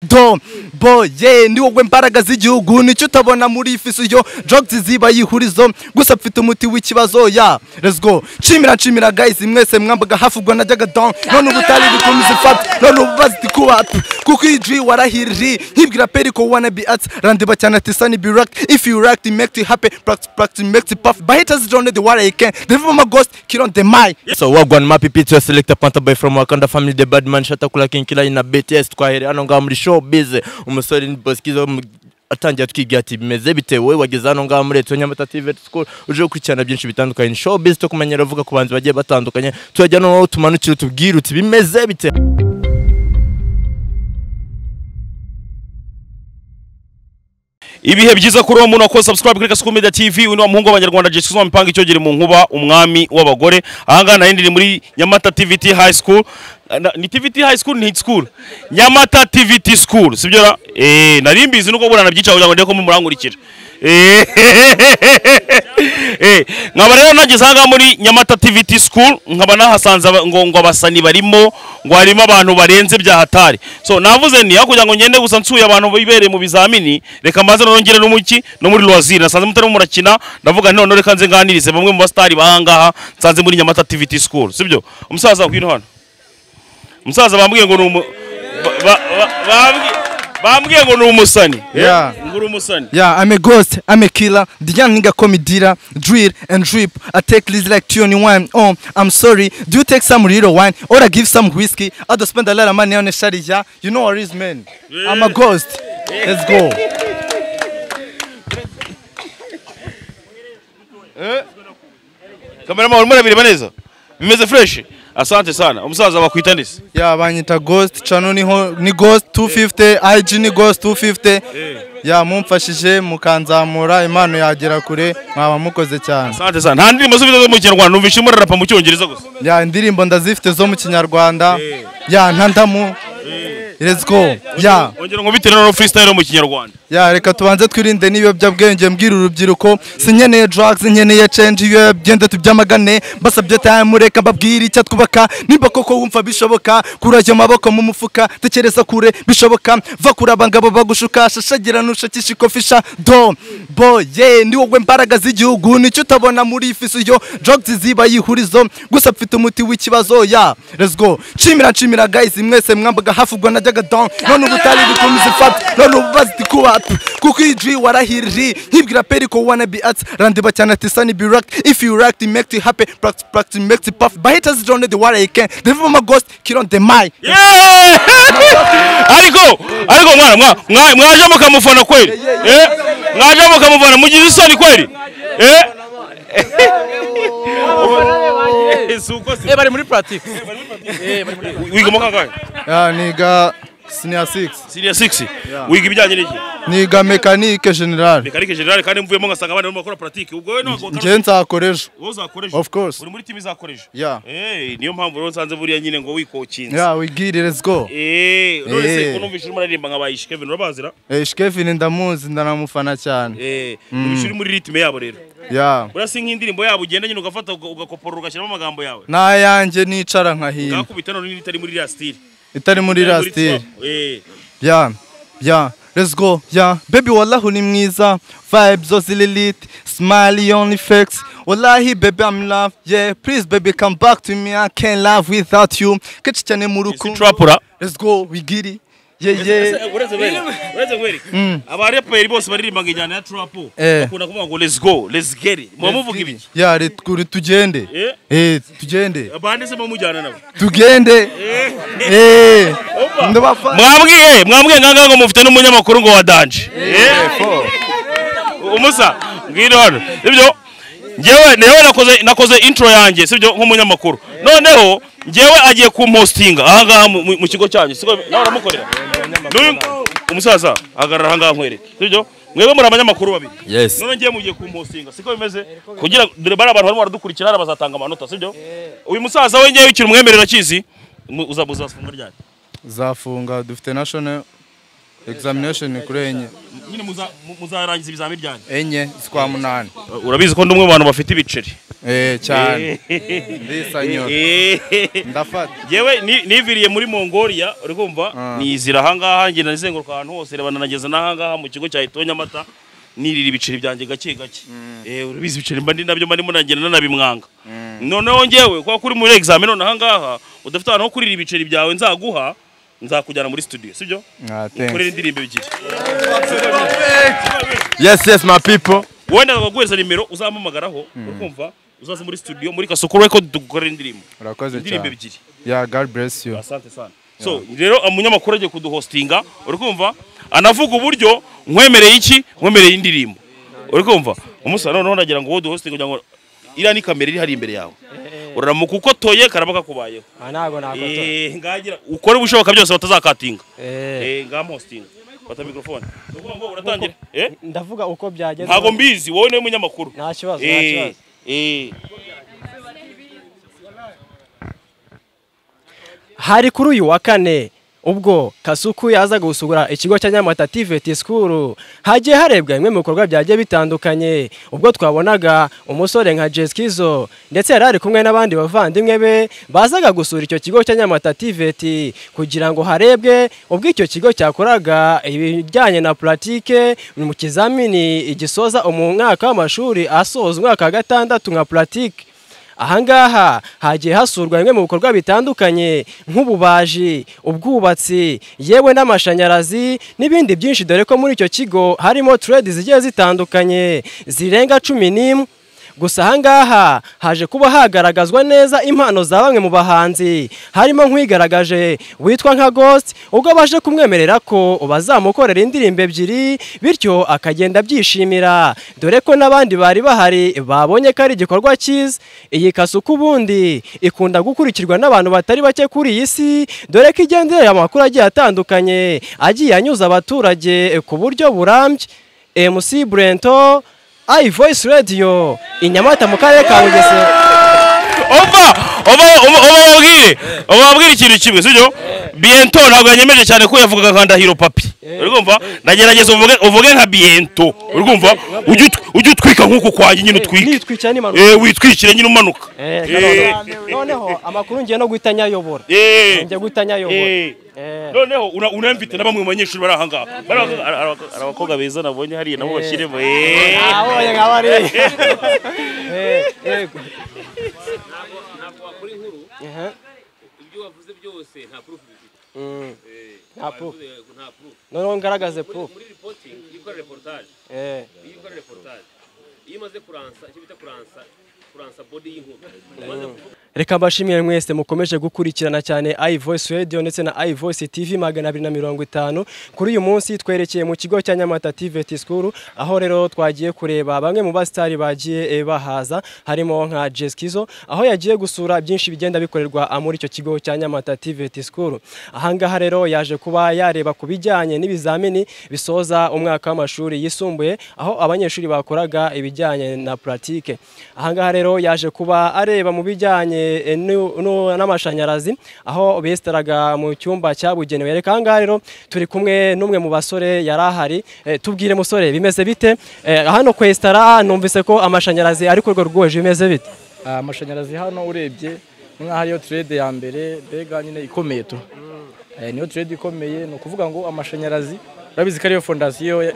do boye ndi wowe mbaraga z'igihugu nicyo utabona muri iyi fisiyo jogs ziba yihurizo gusa mfite umuti w'ikibazo ya let's go nshimira nshimira guys mwese mwambaga hafi ubwo najyaga don none ubu utari gukomeza ifata none ubu baziti kuba up kuko iyi G warahirije nkibwira peri ko wanna be at randiba cyane ati sunny be rocked if you rocked it make it happen practice practice make it puff by haters don't know the water you can deliver my ghost kill on the mic So wagwan mapipi to select a panta boy from Wakanda family the bad man shata kula kinkila ina BTS twahere hano ngaha muri show bize umusore ni Boskizo mu- atangiye atwigira ati bimeze bite wowe wageze hano ngaha muri Eto Nyamata TV School uje gukurikirana byinshi bitandukanye show bize to kumenyera avuga ku banzi bagiye batandukanye turajya no tumanukira tubwire uti bimeze bite ibihe byiza kuri uwo muntu wakoze subscribe kuri Kasuku Media TV uno muhungu w'abanyarwanda Jesus wa mipanga icyo mu nkuba umwami w'abagore ahangaha nari ndi muri Nyamata TVT High School Na- ni TVT High School ni school Nyamata TVT School sibyo ra eh nari mbizi nuko burana byica kugira ngo ndeko murankurikira eh nkaba rero nageze ahangaha muri Nyamata TVT School nkaba nahasanze aba- ngo ngo abasani barimo ngo harimo abantu barenze bya hatari so navuze ni hakurya ngo ngende gusa nsuye abantu bibereye mu bizamini reka maze nongere no muki no muri loisir nasanze mutarimo murakina ndavuga nti none reka nze nganirize bamwe mu basitari bahangaha nsanze muri Nyamata TVT School sibyo umusaza ngwino hano umusaza bambwiye ngo ni umu ba- ba- ba- bambwiye- bambwiye ngo ni umusani Yeah. Eh, ngo uri umusani Yeah, I'm a ghost, I'm a killer. The young nigga call me dealer, drill and drip. I take this like 21. Oh, I'm sorry. Do you take some real wine or I give some whiskey? I don't spend a lot of money on a shady yeah. You know what is man. I'm a ghost. Let's go. kameramani urimo urabireba neza bimeze fresh asante sana umusaza bakwita ndese Yeah, banyita ghost. Channel ni, ho- ni ghost 250. IG ni ghost 250. Yeah, mumfashije mukanzamura impano yagera kure mwaba mukoze cyane. asante sana nta ndirimbo z'ubwiza zo mu kinyarwanda numvise umurara rapa mu cyongereza gusa ya indirimbo ndazifite zo mu kinyarwanda ya ntandamu let's go ya ongera ngo bitewe no freestyle mu kinyarwanda ya reka tubanze twirinde n'ibiyobyabwenge mbwira urubyiruko sinkeneye drugs nkeneye change ibiyobyabwenge tubyamagane basabye time reka mbabwire icyo twubaka nimba koko wumva bishoboka kura ayo maboko mu mufuka tekereza kure bishoboka va kuri abangabo bagushuka shashagira nushakisha ikofisha do boye ndi wowe mbaraga z'igihugu nicyo utabona muri iyi fisiyo drugs ziba yihurizo gusa mfite umuti w'ikibazo ya let's go nshimira nshimira guys mwese mwambaga hafi ubwo najyaga down none ubu utari gukomeza ifata none ubu baziti kuba up kuko iyi G warahirije nkibwira peri ko wanna be at randiba cyane ati sunny be rocked if you rocked it make it happen practice practice make it puff by haters don't know the water you can deliver my ghost kill on the mic Yeah! ariko ariko mwana mwa- mwa- mwaje mukamufana kweli Eh? mwaje mukamufana mugize isoni kweli Eh? Si uko si- bari muri pratique wiga mu kangahe ya niga senior 6 senior 6 wiga ibijyanye n'iki niga mekanike general mekanike generale kandi mvuyemo ngasanga abana barimo bakora pratique ubwo wowe ntabwo utari- ngewe nzakoresha wowe uzakoresha Of course. uri muri timu izakoresha Yeah. Eh, niyo mpamvu rero nsanze buriya nyine ngo wikokinze ya wigire let's go Eh, none se Eh. ko numvise urimo uririmba nka bayishi Kevin urabazira Eh, Shkevin ndamuzi ndanamufana cyane eh numvise uri muri ritme yabo rero ya urasi nk'indirimbo yabo ugenda nyine ugafata uga- ugakopora ugashyiramo amagambo yawe n'ayanjye nicara nkahina gakubita none n'itari muri iriya style itari muri Itari muri rastiri twelve. Eh, Yeah, yeah, let's go, yeah. Baby wallahu ni mwiza, vibes zose lilit, smiley on effects. Wallahi baby I'm in love, yeah. Please baby come back to me, I can't love without you. Kechi cyane mu si rukundo. trap ura Let's go, we get it. Yeah, Ese, yeah. eh, uretse kweli uretse kweli abaraperi bose baririmba injyana ya trap Eh. bakunda kuvuga ngo let's go let's get it muba muvuga ibi Yeah, re- kuri tugende. Eh. Eh, tugende. abandi se mujyana nabo Tugende. Eh. Opa. Ndabafa. mwabwiye mwabwiye ngangaga ngo mufite n'umunyamakuru ngo wa danje umusa ngwino hano sibyo ngewe ngewe nakoze nakoze intro yanjye sibyo nk'umunyamakuru noneho ngewe agiye kumpostinga ahangaha mu- mu mu kigo cyanyu siko nawe uramukorera N'uyu- umusaza ahagarara ahangaha nkwereke sibyo mwebwe muri abanyamakuru babiri Yes. none ngiye mugiye kumpostinga siko bimeze kugira ngo- dore bari abantu barimo baradukurikira hariya bazatanga amanota sibyo uyu musaza we ngewe ukiri umwemerera akizi uzabuza bafunga ryari Zafunga dufite national examination ni kuri enye nyine muza- mu- muzarangiza ibizamini byanyu enye zikwa munani urabizi ko ndi umwe mu bantu bafite ibiceri eh cyane ndisanyura Eh. ndafata yewe niviriye muri mongolia uri kumva nizira ahangaha ngenda nizenguruka ahantu hose reba nanageza n'ahangaha mu kigo cya itonya amata nirira ibiceri byanjye gake gake Eh, urabizi ibiceri mba ndi nabyo marimo nagenda nanabimwanga noneho ngewe kuba kuri muri examen none ahangaha udafite ahantu ho kurira ibiceri byawe nzaguha nzakujyana muri studio sibyo ah ukorera thanks indirimbo ebyiri yes yes my people wenda nkaguhereza nimero uzampamagaraho urumva uzaze muri studio muri kasoko record dukorera indirimbo urakoze indirimbo cyane ebyiri yeah god bless you asante sana so rero umunyamakuru agiye kuduhostinga uri kumva anavuga uburyo nkwemereye iki nkwemereye indirimbo uri kumva umusore noneho nagira ngo wowe duhostinga kugira ngo iriya ni kamera iri hari imbere yawe uramuka ukotoye karaba kakubayeho Ah, ntabwo nakotora Eh, ngagira ukore ibishoboka byose batazakatinga Eh, Eh, ngamhostinga fata mikrofone Ni ukuvuga ngo uratangira Eh? ndavuga uko byagenze ntabwo mbizi wowe niwe munyamakuru nta kibazo nta Eh, kibazo eh. hari kuri uyu wa kane ubwo kasuku yazaga gusura ikigo cya nyamata tiveti sikuru hagiye harebwa bimwe mu bikorwa byagiye bitandukanye ubwo twabonaga umusore nka jesikizo ndetse yari ari kumwe n'abandi bavandimwe be bazaga gusura icyo kigo cya nyamata tiveti kugira ngo harebwe ubwo icyo kigo cyakoraga ibijyanye na puratike mu kizamini gisoza mu mwaka w'amashuri asoza umwaka wa gatandatu nka puratike ahangaha hagiye hasurwa bimwe mu bikorwa bitandukanye nk'ububaji ubwubatsi yewe n'amashanyarazi n'ibindi byinshi dore ko muri icyo kigo harimo trade zigiye zitandukanye zirenga cumi n'imwe gusa ahangaha haje kuba hagaragazwa neza impano za bamwe mu bahanzi harimo nk'uwigaragaje witwa nka Ghost ubwo baje kumwemerera ko bazamukorera indirimbo ebyiri bityo akagenda abyishimira dore ko n'abandi bari bahari babonye ko ari igikorwa cyiza iyi kasuku ubundi ikunda gukurikirwa n'abantu batari bake kuri iyi si dore ko igendera amakuru agiye atandukanye agiye anyuza abaturage ku buryo burambye MC Brento i voice radio i Nyamata mu karere ka Bugesera ova ova ova babwire ova babwire ikintu kimwe sibyo biento ntabwo yanyemeje cyane ko yavugaga nka ndahiro papi uri kumva ndagerageza uvuge uvuge nka biento uri kumva ujye ut- ujye utwika nk'uko kwaje nyine utwike nitwikira n'impanuka eh witwikire nyine umanuka Eh, Eh, Kadondo. noneho amakuru ngiye no guhita nyayobora eh ngiye guhita nyayobora eh noneho una- unamvite na bamwe mu banyeshuri bari ahangaha Bari abakobwa- ari abakobwa- ari abakobwa beza nabonye hariya nabo bashyiremo eh abonye nka bariya Eh, yego. wakora inkuru Ehe, ibyo wavuze byose nta proof bifite mm. nta proof Eh, nta proof noneho ngaragaze proof muri reporting iyo ukora reportage Eh, iyo ukora reportage iyo umaze kuransa icyo bita kuransa kuransa body y'inkuru umaze kuvuga reka mbashimire mwese mukomeje gukurikirana cyane iVoice Radio ndetse na iVoice TV magana abiri na mirongo itanu kuri uyu munsi twerekeye mu kigo cya Nyamata TVT School aho rero twagiye kureba bamwe mu basitari bagiye eh, bahaza harimo nka Jeskizo aho yagiye gusura byinshi bigenda bikorerwa ah, muri icyo kigo cya Nyamata TVT School ahangaha rero yaje kuba yareba ku bijyanye n'ibizamini bisoza umwaka w'amashuri yisumbuye aho abanyeshuri bakoraga ibijyanye na puratike ahangaha rero yaje kuba areba mu bijyanye eh, n'u- n'u- n'amashanyarazi aho besitaraga mu cyumba cyabugenewe reka ahangaha rero turi kumwe n'umwe mu basore yari ahari Eh, tubwire musore bimeze bite Eh, hano kwesitara numvise ko amashanyarazi ari ku rwego rwuje bimeze bite Ah, amashanyarazi hano urebye nk'aho ariyo trade ya mbere mbega nyine ikomeye tu Eh, niyo trade ikomeye ni ukuvuga ngo amashanyarazi urabizi ko ariyo fondasiyo ya-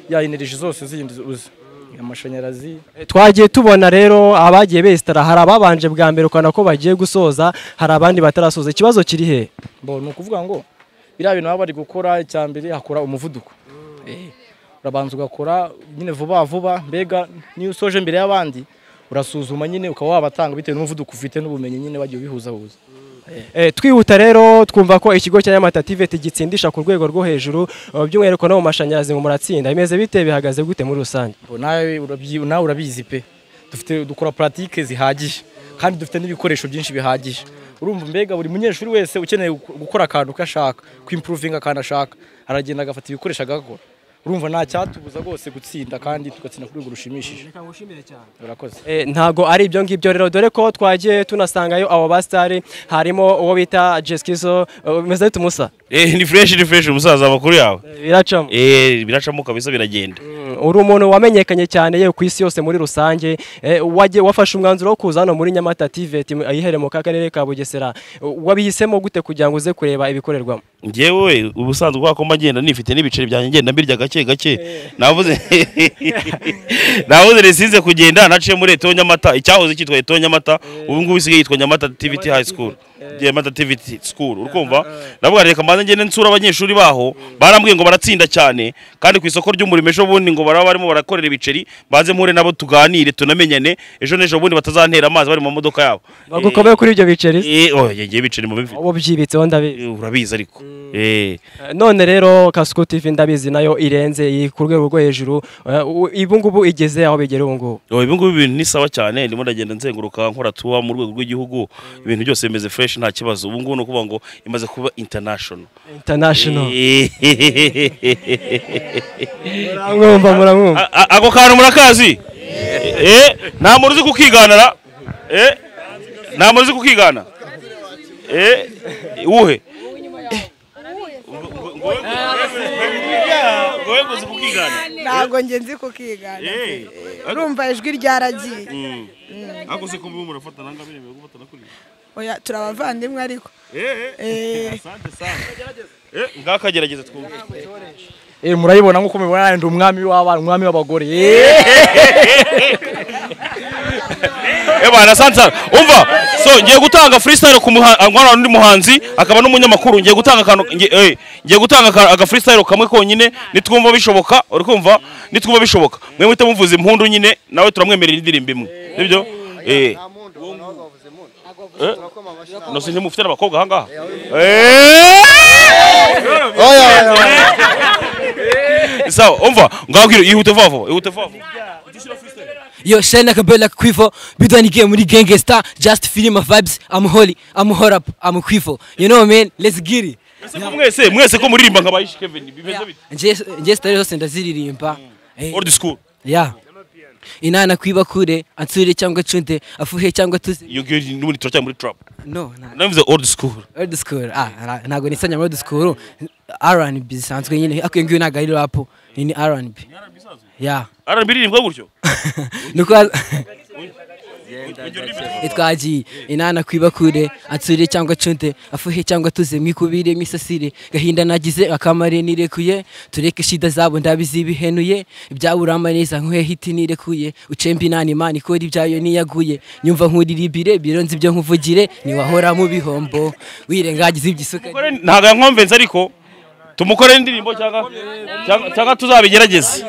ya energy zose zindi uzi amashanyarazi twagiye tubona rero abagiye besitara hari ababanje bwa mbere ukabona ko bagiye gusoza hari abandi batarasoza ikibazo kiri he bo ni ukuvuga ngo biriya bintu baba bari gukora icya mbere hakora umuvuduko Eh, urabanza ugakora nyine vuba vuba mbega niyo usoje mbere y'abandi urasuzuma nyine ukaba wabatanga bitewe n'umuvuduko ufite n'ubumenyi nyine wagiye ubihuzahuza Eh, twihuta rero twumva ko ikigo cya Nyamata TVT gitsindisha ku rwego rwo hejuru eh, by'umwihariko no mu mashanyarazi ngo muratsinda bimeze bite bihagaze gute muri rusange Bo nawe urabyi- nawe urabizi pe dufite dukora puratike zihagije kandi dufite n'ibikoresho byinshi bihagije urumva mbega buri munyeshuri wese ukeneye gu- gukora akantu ko ashaka kwimpuruvinga akantu ashaka aragenda agafata ibikoresho agakora urumva nta cyatubuza rwose gutsinda kandi tugatsinda ku rwego rushimishije reka ngushimire cyane urakoze Eh, ntago ari ibyo ngibyo rero dore ko twagiye tunasangayo abo basitari harimo uwo bita jesikizo meze tumusa Eh, ni fresh ni fresh umusaza makuru yawe biracamo eh biracamo kabisa biragenda Mm, uri umuntu wamenyekanye cyane yewe ku isi yose muri rusange Eh, wagiye- wafashe umwanzuro wo kuza hano muri nyamata tiveti ayihereye mu karere ka bugesera wabihisemo gute kugira ngo uze kureba ibikorerwamo njyewe ubusanzwe kubera ko mba ngenda nifite n'ibiceri byanjye ngenda mbirya gake gake navuze navuze risinze kugenda naciye muri eto nyamata icyahoze cyitwa eto nyamata ubu ngubu isigaye yitwa nyamata tiviti hayi sikuru nyamata tiviti sikuru urikumva ndavuga reka mbanze ngende nsura abanyeshuri baho barambwiye ngo baratsinda cyane kandi ku isoko ry'umurimo ejo bundi ngo baraba barimo barakorera ibiceri mbanze mpure nabo tuganire tunamenyane ejo n'ejo bundi batazantera amazi bari mu modoka yabo bagukomeye kuri ibyo biceri Eh, oh, yegeye ibiceri mu bimvi uba ubyibitseho ndabizi urabizi ariko eh Eh, none rero kasuku tivi ndabizi nayo irenze iri ku rwego rwo hejuru Eh, u- ibu ngubu igeze aho bigera ubu ngubu Oh, ibi ngubi ibintu ni sawa cyane ndimo ndagenda nzenguruka nkora tuwa mu rwego rw'igihugu ibintu byose bimeze fresh nta kibazo ubu ngubu ni ukuvuga ngo imaze kuba international international muramwumva muramwumva A- a- ako kantu murakazi Eh, nta muntu uzi kukiganara Eh, nta muntu uzi kukigana Eh, uwuhe ngowe ngo uzi kukigana ntabwo nge nzi kukigana urumva ijwi ryaragiye ariko se kumva umuntu afata nanga bemewe gufatana kuri oya turi abavandimwe ariko Eh. ngakagerageza twumve eh murayibona nkuko mubibona ndi umwami w'abana umwami w'abagore eh ebana sansara umva so ngiye gutanga freestyle ku muha- ah, mwana undi muhanzi akaba n'umunyamakuru ngiye gutanga akantu ngiye- eh, ngiye gutanga aka- aga freestyle kamwe konyine nitwumva bishoboka uri kumva nitwumva bishoboka mwe muhita muvuza impundu nyine nawe turamwemerera indirimbo imwe nibyo eh Eh? no sinzi mufite n'abakobwa ahangaha Eh! sawa umva ngabwira ihute vuba vuba ihute vuba vuba Yo, Shana Kabela Quifo, Bidani game with Gengue Star, just feeling my vibes. I'm holy, I'm hot up, I'm Quifo. You know, man, let's get it. Ese ko mwese mwese ko muririmba nkabayishi Kevin bimeze bite Just, just tell us in the city, Eh, old school yeah. Inana kwiba kure, ansure cyangwa cunde, afuhe cyangwa tuze. iyo ngiyo n'ubundi turacyari muri trap No, na. navuze old school Old school. Ah, na- ntago nisanya muri old school. R&B sanzwe nyine, akuye ngiyo ntago ari rap. Ni ni R&B. Yeah. R&B iririmba gutyo Nuko twagiye inana kwiba kure ansure cyangwa cunde afuhe cyangwa tuze mwikubire mwisasire gahinda nagize akamare nirekuye tureke shida zabo ndabizibihenuye ibyabura amaneza nkuhe hiti nirekuye ucembe inani imana ikora ibyayo niyaguye nyumva nkuriribire bironze ibyo nkuvugire niwahora mu bihombo wirengagize ibyisuka ntabwo yankomvenze ariko tumukorere indirimbo cyangwa cyangwa- cyangwa tuzabigerageze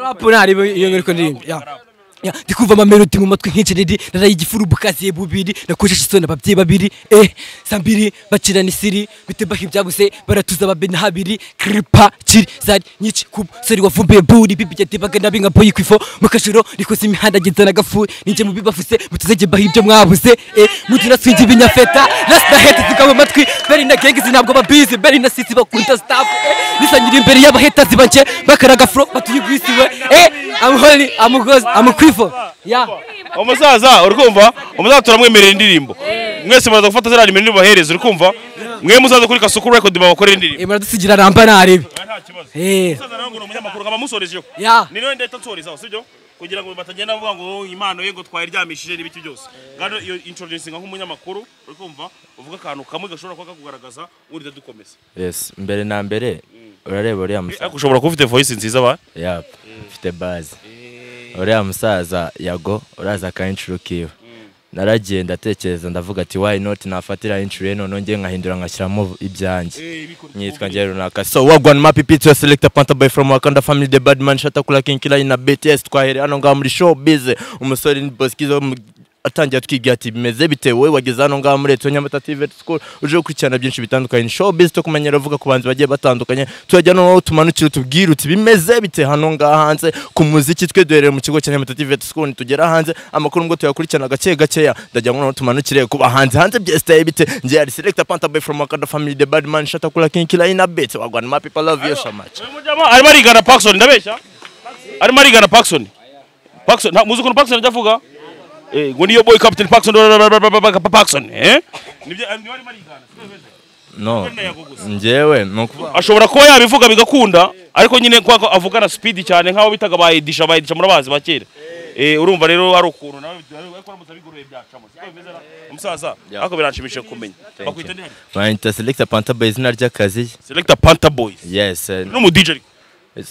rapu ntari iyo ngari ko ndirimba ya Ya, ndi kumva amamelodi mu matwi nk'ikiriri naraye igifuru bukaziye bubiri nakojeje isoni ababyeyi babiri eh sambiri bacirana isiri bitebaho ibyabuze baratuza babena habiri kripa kiri zari nyinshi kuba sori wavumbuye buri bibijya debaga nabi nka boyi kwifo mu kajoro nikoze imihanda agenda na gafu ninjye mu bibavuze mutuzegeba ibyo mwabuze eh mugira swingi ibinyafeta lasita heti zikaba amatwi beri na gengisi ntabwo babizi beri na sisi bakunda staff eh, nisangira imbere y'abaheta zibanjye bakaraga fro batuyigwisiwe eh amuhori amugozi amukwifo ya umusaza uri kumva umusaza turamwemerera indirimbo mwese muraza gufata ziriya nimero ntibahereze uri kumva mwe muzaza kuri kasuku record babakorera indirimbo eh muradusigira ramba narebe nta kibazo eh umusaza nawe ngo ni umunyamakuru nkaba musorejeho ya ni nawe ndahita nsorezaho sibyo kugira ngo batagenda bavuga ngo "Oh, impano ye ngo twayiryamishije n'ibiki byose ngano iyo introducinga nk'umunyamakuru uri kumva uvuga akantu kamwe gashobora kuba kakugaragaza undi dukomeza yes mbere na mbere urareba uriya musaza ariko ushobora kuba ufite voice nziza ba yap mfite baze uriya musaza yago uraza akayincuro kiwe naragiye ndatekereza ndavuga ati why not nafatira incuro ye noneho ngiye nkahindura nkashyiramo ibyanjye nyitwa ngiye runaka so wagwan mapipiti yo selecta panta by from wakanda family the bad man shatakula kinkila na bts twahereye hano ngaha muri show bize umusore ni boskizo atangira twibwira ati bimeze bite wowe wageze hano ngaho muri leta nyamata tv school uje gukurikirana byinshi bitandukanye showbiz to kumenyera uvuga ku banzi bagiye batandukanye turajya noneho tumanukire tubwire uti bimeze bite hano ngaho hanze ku muziki twe duhereye mu kigo cya nyamata tv school nitugera hanze amakuru ngo tuyakurikirana gake gakeya ndagira ngo noneho tumanukire ku bahanzi hanze byesitaye bite ngiye ari selector panta boy from wakanda family the bad man shata kula king killer in a bit wagwan my people love you so much Uyu mujama arimo arigana Paxson ndabeshya arimo arigana Paxson Paxson nta- muzi ukuntu Paxson ajya avuga Eh, ngo niyo boy captain Paxson Paxson eh nibyo niba arimo arigana no njyewe ni ukuvuga ashobora kuba yabivuga bigakunda ariko nyine kwa ko avugana speed cyane nk'aho bitaga bayidisha bayidisha murabazi ba kera Eh, urumva rero hari ukuntu nawe ariko uramutse bigoroye byacamo siko bimeze na umusaza ariko biranshimishije kumenya you. bakwita ndihari bayita selector panta boy izina ry'akazi selector Panther Boys yes eh, n'umu DJ ariko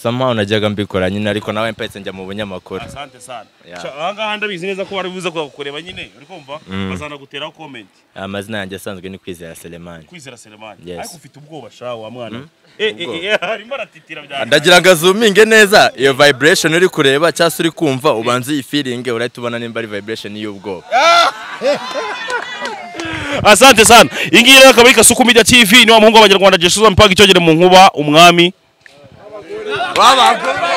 somehow najyaga mbikora nyine ariko nawe mpetse njya mu bunyamakuru asante sana Yeah. Sha- aha ngaha ndabizi neza ko bari buze kukureba nyine uri kumva bazanaguteraho comment amazina yanjye asanzwe ni kwizera selemani kwizera Selemani Yes. ariko ufite ubwoba sha wa mwana eh eh, eh arimo aratitira bya ndagira ngo azuminge neza iyo vibration uri kureba cyangwa se uri kumva ubanza iyi feeling urahita ubona nimba ari vibration y'ubwoba asante sana iyi ngiyi rero akaba ari kasuku media tv niwa muhungu w'abanyarwanda jesusa mpaka icyogere mu nkuba umwami wabagura